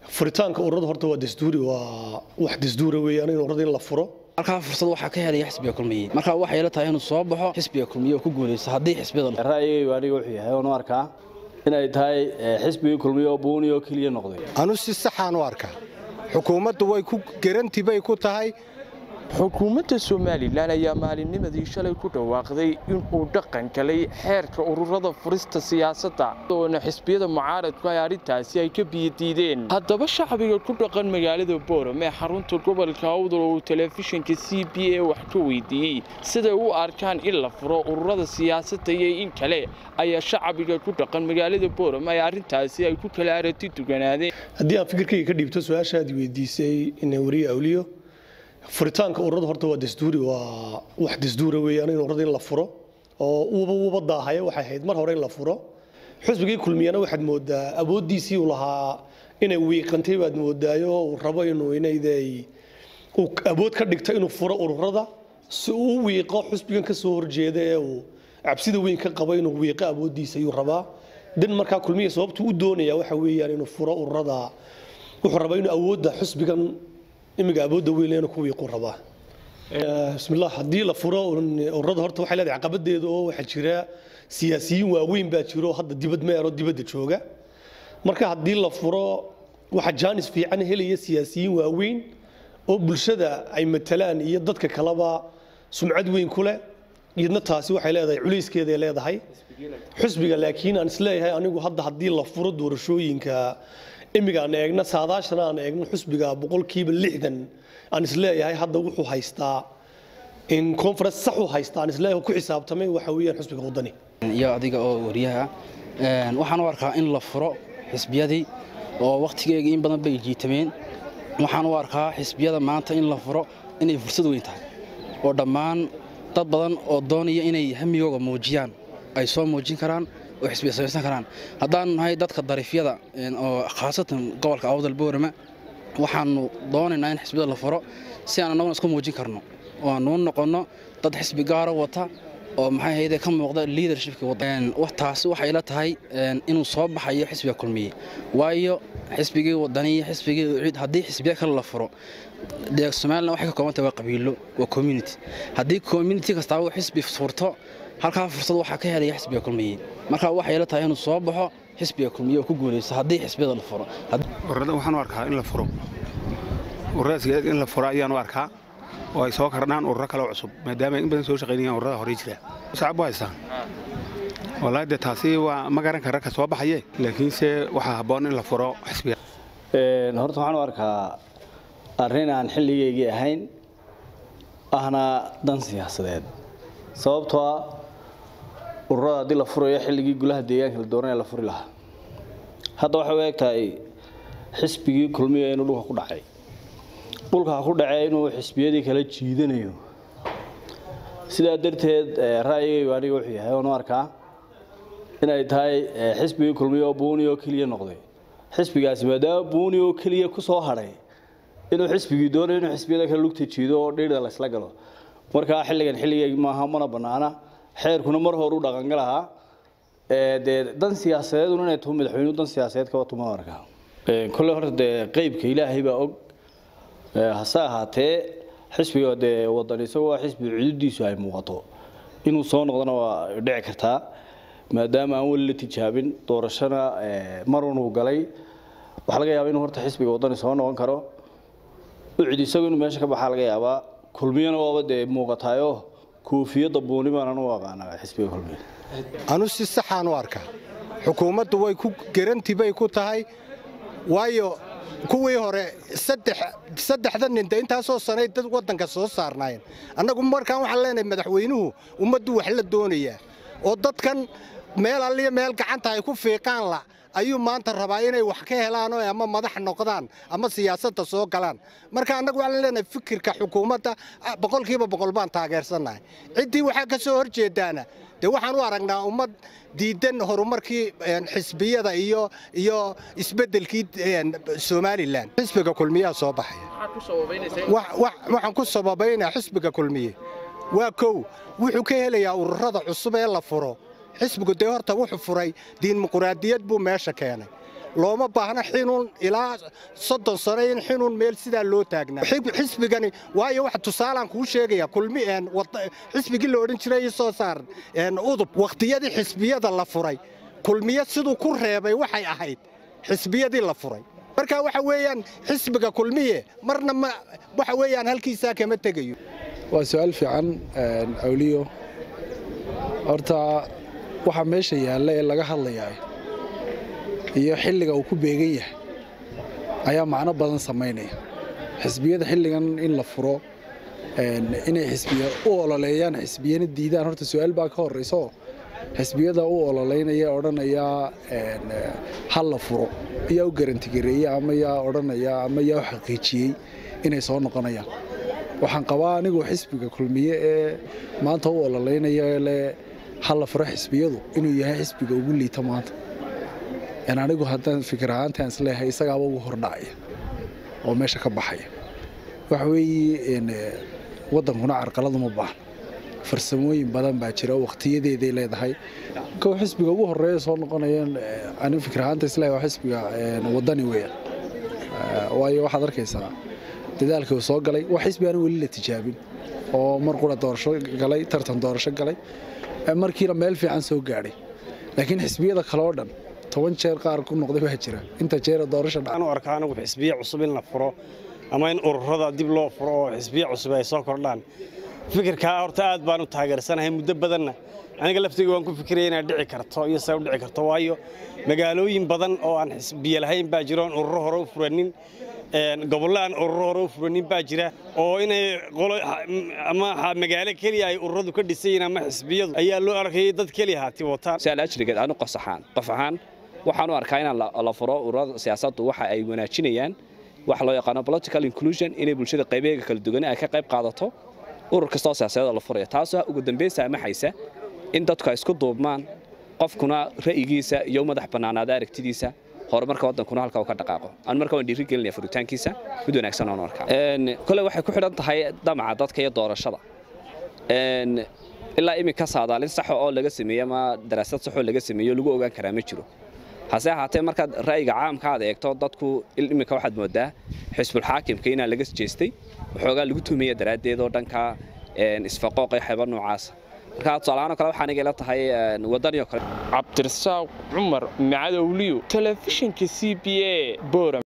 furitaanka ururada horta waa dastuuri waa wax dastuura weeyaan in ururada in la furo halkaa fursad waxaa ka helaya xisbiga kulmiye marka waxay la tahay inuu soo baxo xisbiga kulmiye oo ku guulaysto haddii xisbiyada ra'yigaygu aniga wuxuu yahay oonu arkaa inay tahay xisbigii kulmiye oo buuni oo keliya noqday anu si saxaan u arkaa xukuumaddu way ku garanti bay ku tahay xukuumadda somalilan ayaa maalinnimadii shalay ku dhawaaqday inuu dhaqan galay xeerka ururada furista siyaasadda oona xisbiyada mucaaradku ay arrintaasi ay ka biyadiideen haddaba shacbiga ku dhaqan magaalada booram ee xarunta gobolka awdal oo uu telefishinka c b a wax ka weydiiyey siday u arkaan in la furo ururada siyaasadda iyo in kale ayaa shacbiga ku dhaqan magaalada booram ay arrintaasi ay ku kala aragti duganaadeen haddii aan fikirkayga ka dhiibto su-aashaad weydiisay inay wariye awliyo furitaanka ururada horta waa dastuuri waa wax dastuura weeyaan in ururada in la furo oo uuba uuba daahaya waxay ahayd mar hore in la furo xusbigii kulmiyana waxaad moodaa awooddiisii uu lahaa inay wiiqantay baad moodaayo uu rabo inuu inayday uu awood ka dhigto inuu furo ururada si uu u wiiqo xusbigan ka soo horjeeda ee uu cabsida weyn ka qabo inuu wiiqo awooddiisa ayuu rabaa dan markaa kulmiya sababtuu u doonaya waxa weeyaan inuu furo ururada wuxuu rabaa inuu awoodda xusbigan imiga awoodda weyn leena ku wiiqu rabaa bismillah haddii la furo ururada horta waxay leedahay caqabadeeda oo waxaa jira siyaasiyiin waaweyn baa jiro hadda dibad meero dibadda jooga marka haddii la furo waxaa jaanis fiican helaya siyaasiyiin waaweyn oo bulshada ay matalaan iyo dadka kaleba sumcad weyn ku leh iyadna taasi waxay leedahay culayskeeday leedahay xusbiga laakiin aan isleeyahay anigu hadda haddii la furo doorashooyinka imiga aan eegna saadaashana aan eegno xusbiga boqolkiiba lixdan aan isleeyahay hadda wuxuu haystaa in conference sax uu haystaa aan isleeyahay ku xisaabtamay waxa weeyaan xusbiga wadani iyo adiga oo wariyaha waxaan u arkaa in la furo xisbiyadii oo wakhtigeega in badan bay jiitameen waxaan u arkaa xisbiyada maanta in la furo inay fursad weyn tahay oo dhammaan dad badan oo doonaya inay hamigooga muujiyaan ay soo muujin karaan oo xisbiya samaysan karaan haddaan nahay dadka dariifyada oo khaasatan gobolka awdal boorama waxaanu doonaynaa in xisbiyada la furo si aan annaguna isku muujin karno oo aanu u noqonno dad xisbi gaaro wata oo maxay ahayde ka muuqda leadershipka taasi waxay la tahay inuu soo baxayo xisbiga kulmiye waayo xisbigii wadaniya xisbigii ciid haddii xisbiya kale la furo dee somalilan waxay ka kooban tahay waa qabiilo waa community haddii community kastaaba uu xisbi furto halkaa fursad waxaa ka helaya xisbiga kulmiye marka waxay la tahay inuu soo baxo xisbiga kulmiye oo ku guulaysto haddii xisbiyada la furo ururada waxaan u arkaa in la furo ururadaas in la furo ayaan u arkaa oo ay soo kordhaan ururo kale oo cusub maadaama ay in badan soo shaqaynayaan ururada horey jira shacab u haystaan wallaahi dee taasi waa ma garan kara ka soo baxaye laakiinse waxaa habboon in la furo xisbiga horta waxaan u arkaa arrin aan xilligaygii ahayn ahna dan siyaasadeed sababtoo ah ururada haddii la furayo xilligii gulaha deegaanka la doonaya la furi lahaa hadda waxay u eg tahay xisbigii kulmiya inuu dhulka ku dhacay dhulka ku dhacee inuu xisbiyadii kala jiidanayo sidaa darteed ra'yigaygu aniga wuxuu yahay oonu arkaa inay tahay xisbigii kulmiya oo buuni oo keliya noqday xisbigaasi maadaama buuni oo keliya ku soo hadhay inuu xisbigii doonayo inuu xisbiyada kale lugta jiido oo dhiirda la isla galo markaa xilligan xilligaygi maaha mana bannaana xeerkuna mar hore u dhaqangalahaa dee dan siyaasadeedun inay tuhu madaxweynuhu dan siyaasadeed kaba tuma arkaa kolley horta dee qeybka ilaahay baa og hase ahaatee xisbiga dee wadan isagoo waa xisbi cududiisu ay muuqato inuu soo noqdona waa dhici kartaa maadaama aan weli la tijaabin doorashona marun uu galay waxaa laga yaabaa inuu horta xisbiga wadani soo noqon karo ucid isagu inuu meesha ka baxaa laga yaabaa kulmiyana waaba dee muuqataayo koofiyadda buuni baanan u aqaanaa xisbiga kulmiya anu si saxaan u arkaa xukuumaddu way ku garanti bay ku tahay waayo kuwii hore saddexda ninta intaasoo sanay dad waddanka soo saarnaayeen annagu markaan waxaan leenahay madaxweynuhu ummaddu wax la doonayaa oo dadkan meel alliya meel gacanta ay ku fiiqaan la ayuu maanta rabaa inay wax ka helaan oo ama madax noqdaan ama siyaasadda soo galaan marka annagu waxaan leenahay fikirka xukuumadda boqolkiiba boqol baan taageersannahay ciddii waxaa ka soo hor jeedaana dee waxaan u aragnaa ummad diidan horumarkii xisbiyada iyo iyo isbeddelkii somalilan xisbiga kulmiyaa soo baxaya waxaan ku sababaynaa xisbiga kulmiye waa kow wuxuu ka helayaa ururada cusub ee la furo xisbigu dee horta wuxuu furay diinmuquraadiyad buu meesha keenay looma baahna xinuun ilaa soddon sano in xinuun meel sidaa loo taagnaa xisbigani waayo waxa tusaalaan kuu sheegaya kulmi xisbigii la odhan jiray soo saar udub wakhtiyadii xisbiyada la furay kulmiye siduu ku reebay waxay ahayd xisbiyadii la furay marka waxa weeyaan xisbiga kulmiye marna waxa weeyaan halkiisaa kama tegayo waa su-aal fiican awliyo horta waxa meesha yaalla ee laga hadlayaa iyo xilliga uu ku beegan yahay ayaa macno badan samaynaya xisbiyada xilligan in la furo inay xisbiya u ololeeyaan xisbiyana diidaan horta su-aal baa ka horrayso xisbiyada u ololeynaya odhanaya ha la furo yaa u garantigareeyey ama yaa odhanaya ama yaa u xaqiijiyey inay soo noqonayaan waxaan qabaa anigu xisbiga kulmiye ee maanta u ololeynaya le ha la furo xisbiyadu inuu yahay xisbiga ugu liita maanta anigu haddaan fikir ahaantaan isleeyahay isagaaba ugu hordhacaya oo meesha ka baxaya waxa weeye waddankuna carqaladu ma baahna farsamooyin badan baa jira wakhtiyadeeday leedahay kow xisbiga ugu horeeya soo noqonayeen anigu fikir ahaanta isleeyahay waa xisbiga waddani weeyaan waayo waxaad arkaysaa dadaalkii uu soo galay waa xisbi aan weli la tijaabin oo mar qura doorasho galay tartan doorasho galay markiina meel fiican soo gaadhay laakiin xisbiyada kale oo dhan toban jeer qaar ku noqday baa jira inta jeera doorasho anu arkaa anigu xisbiye cusub in la furo ama in ururada dib loo furo oo xisbiye cusub ay soo kordhaan fikirkaa horta aad baan u taageersanahay muddo badanna aniga laftayga waan ku fikiraya inay dhici karto iyo say u dhici karto waayo magaalooyin badan oo aan xisbiye lahayn baa jira oon ururo hore u furanin gobollo aan ururo hore u furanin baa jira oo inay ama magaalo keliya ay ururadu ka dhisayiin ama xisbiyadu ayaa loo arkayay dad keliya haati wataan si ajrigeed aanu qof ahaan qof ahaan waxaan u arkaa inaan la furo ururada siyaasaddu waxa ay wanaajinayaan waxa loo yaqaano political inclusion inay bulshada qaybaheega kala duwan ay ka qayb qaadato urur kastoo siyaasadeed la furaya taasoo ugu dambayn saamaxaysa in dadku ay isku duubmaan qofkuna ra'yigiisa iyo madax bannaanaada aragtidiisa horumarka waddankuna halka uu ka dhaqaaqo aan marka waan dhiiri gelinaya furitaankiisa mid wanaagsan oon arkaa kole waxay ku xidhan tahay damaca dadka iyo doorashada ilaa iminka saadaalin saxo oo laga sameeyey ama daraasad saxoo laga sameeyo lagu ogaan karaa ma jiro hase ahaatee markaad ra'yiga caamka aad eegto dadku iminka waxaad moodaa xisbulxaakimka inaa laga jeestay waxoogaa lagu tuhmaya daraaddeed oo dhanka isfaqooqa xeeba noocaasa marka tusaalahaan kale waxaan igala tahay wadaniyo kale cabdirasaaq cumar macadowliyo telefishinka c b a boram